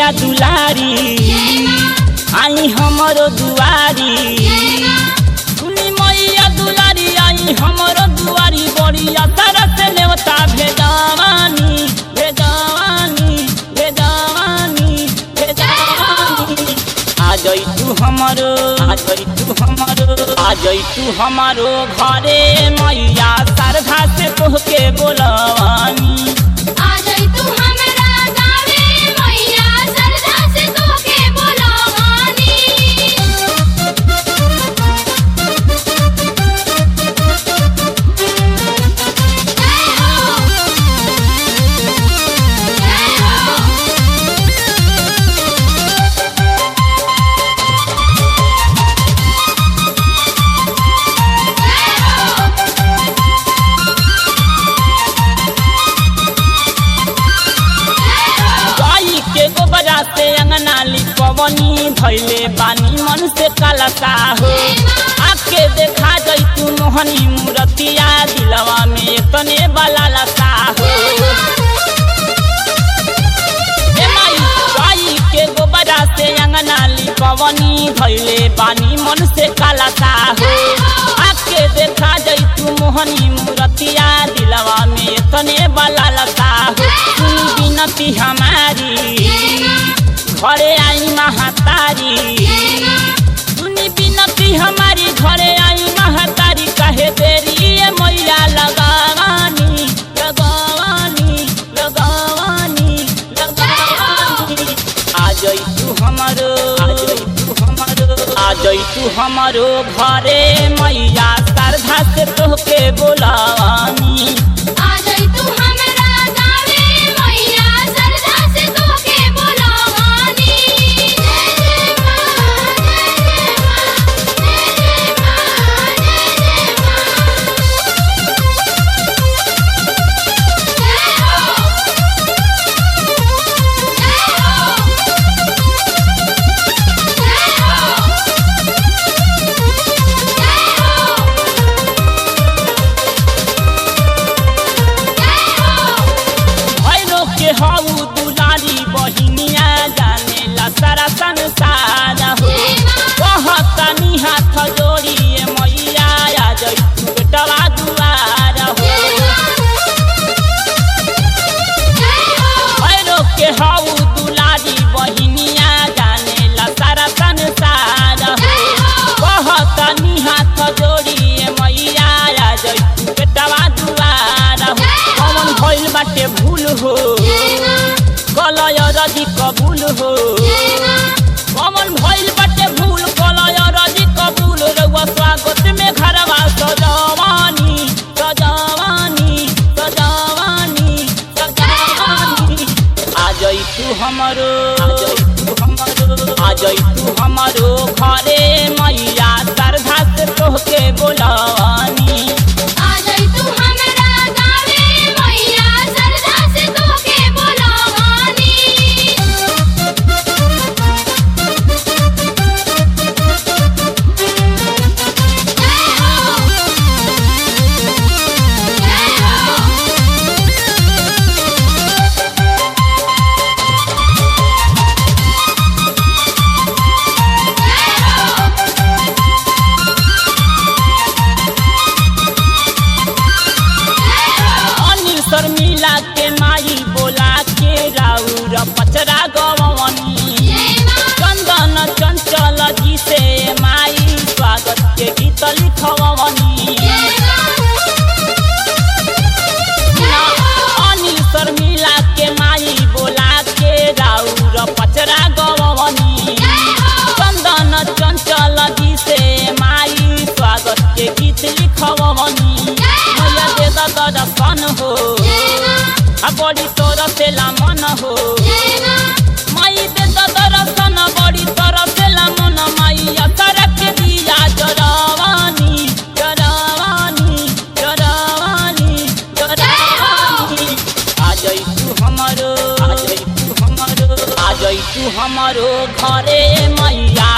मैया दुलारी आई हमरो दुआरी सुनी मैया दुलारी आई हमरो दुआरी बड़िया तरह से नेवता भेजवानी भेजवानी भेजवानी भेजवानी आ जई तू हमरो आ जई तू हमरो आ जई तू हमरो घरे मैया श्रद्धा से तोहके बोलवानी आ जाई तू हमरा गावे मैया सरदा से तोके बोलवानी जय हो जय हो गाई के गोबरा से अंगना लिपवनी धैले बानी मन से कलता हो आके देखा जई तू मोहनी मूर्तिया दिलवा में तने वाला लता हो ए माई, गाई के गोबरा से अंगना लिपवनी धैले बानी मन से कलता हो आके देखा जई तू मोहनी मूर्तिया दिलवा में तने वाला लता हो सुनी बिनती हमारी घरे आई महातारी सुनी बिनती हमारी घरे आई महातारी कहे देरी ये मैया लगावानी लगावानी लगावानी लगावानी आ जई तू हमरो आ जई तू हमरो आ जई तू हमरो घरे मैया श्रद्धा से तोहके बोलावानी आ जाई तू हमरा गावे मैया सरदा से तोके बोलवानी जय जय मां जय जय मां जय जय मां जय हो जय हो जय हो भैरो के हऊ दुलारी बहिनिया जाने ला सारा संसार हो कहतनी हाथ जोड़ी ए मैया आ जई तू बेटवा दुआर हो भैरो के हऊ दुलारी बहिनिया जाने ला सारा संसार हो कहतनी हाथ जोड़ी ए मैया आ जई तू बेटवा दुआर हो कौन भइल बाटे भूल हो कलय रजी कबूल हो कमन भइल बाटे भूल कलय रजी कबूल रउआ स्वागत में घरवा सजवानी सजवानी सजवानी सजवानी आ जई तू हमरो आ जई तू हमरो आ जई तू हमरो घरे मैया श्रद्धा से तोहके बोलवानी आ जाई तू हमरा गावे मैया सरदा से तोके बोलवानी जय हो जय हो अनिल शर्मिला के माई बोला के राउर पचरा गवनी चंदन चंचल जी से माई स्वागत के गीत लिखवनी अनिल शर्मिला के माई बोला के राउर पचरा गवनी चंदन चंचल जी से माई स्वागत के गीत लिखवनी मैया दे द दर्शन हो आ बड़ी तोर से मन हो माई दे द दर्शन बड़ी तोर से मन माई असरक दिया जरवानी जरवानी जरवानी जरवानी आ जई तू हमरो आ जई तू हमरो आ जई तू हमरो घरे मैया